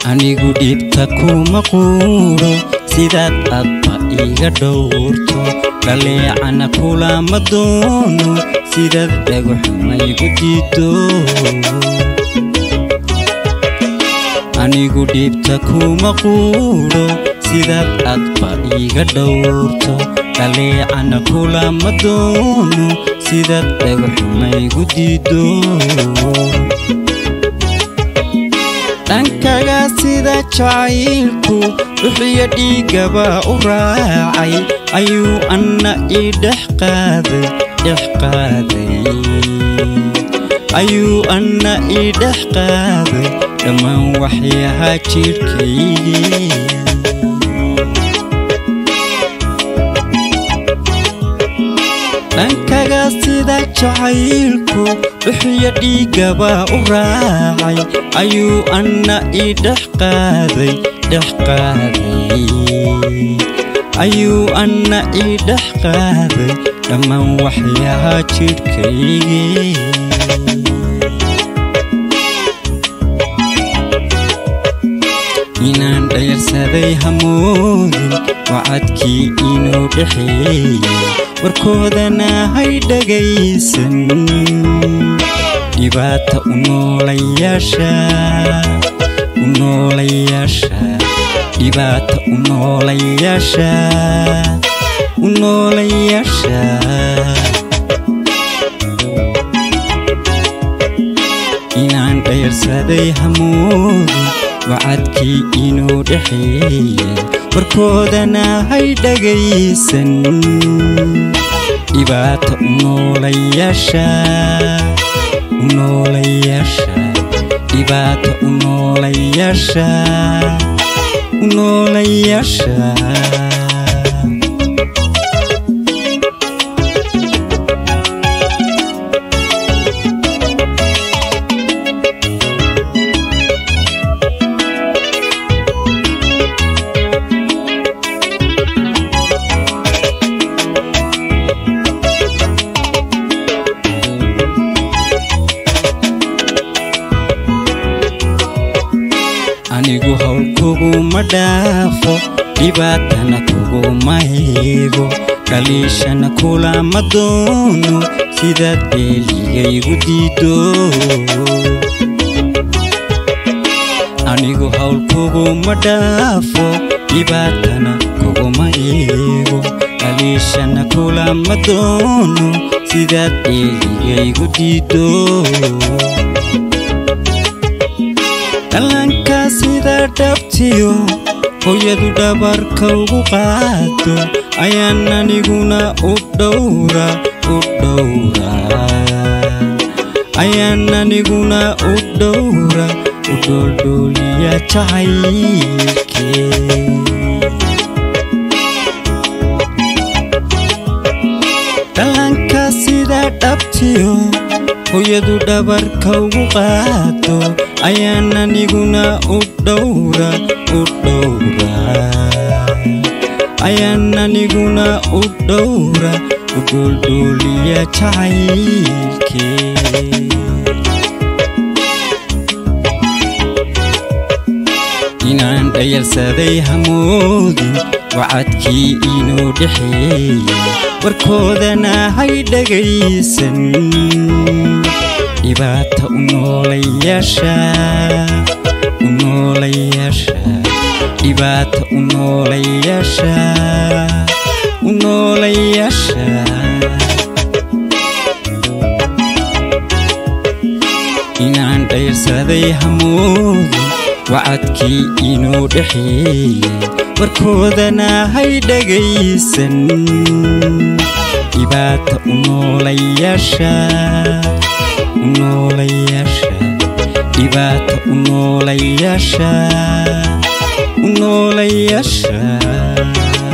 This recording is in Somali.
anigu dhibta kuma quudho sidaad adba iga dhowrto dhaleecana kulama doono sidaad dhagaxumaygu diido anigu dhibta kuma quudho sidaad adba iga dhowrto dhaleecana kulama doono sidaad dhagaxumaygu diido dhankaga sida jacaylku dhuxiyo dhiigaba u raacay ayuu anna ii dhex qaaday dhex qaaday ayuu anna ii dhex qaaday dhammaan waxyahaa jidhkaygii dhankaga sida jacaylku dhuxiyo dhiigaba u raacay ayuu anna ii dhex qaaday dhex qaaday ayuu anna ii dhex qaaday dhammaan waxyahaa jidhkaygii inaan dhayarsaday hamoodin wacadkii inuu dhexeeyey warkoodana hay dhagaysan dhibaata u noolayaasha u noolayaasha dhibaata u noolayaasha u noolayaasha inaan dhayarsaday hamoodin wacadkii inuu dhexeeyey warkoodana hay dhagaysan dhibaata u noolayaasha u noolayaasha dhibaata u noolayaasha u noolayaasha anigu howl kuguma dhaafo dhibaatana kuguma heego dhaliishana kulama doono sidaad beeligaygu diido anigu howl kuguma dhaafo dhibaatana kuguma eego dhaliishana kulama doono sidaad beeligaygu diido dhalanka sida dhabtiyo hooyadu dhabarka ugu qaado ayaan aniguna u dhowra u dhowra ayaan aniguna u dhowra u dhooldhooliya jacaylkee dhalanka sida dhabtiyo hooyadu dhabarka ugu qaado ayaan aniguna u dhowra u dhowra ayaan aniguna u dhowra u dhooldhooliya jacaylkee inaan dhayalsaday hamoodin wacadkii inuu dhexeeyey warkoodana hay dhagaysan dhibaata u noolayaasha u noolayaasha dhibaata u noolayaasha u noolayaasha inaan dhayarsaday hamoodin wacadkii inuu dhexeeyey warkoodana hay dhagaysan dhibaata u noolayaasha u noolayaasha dhibaata u noolayaasha u noolayaasha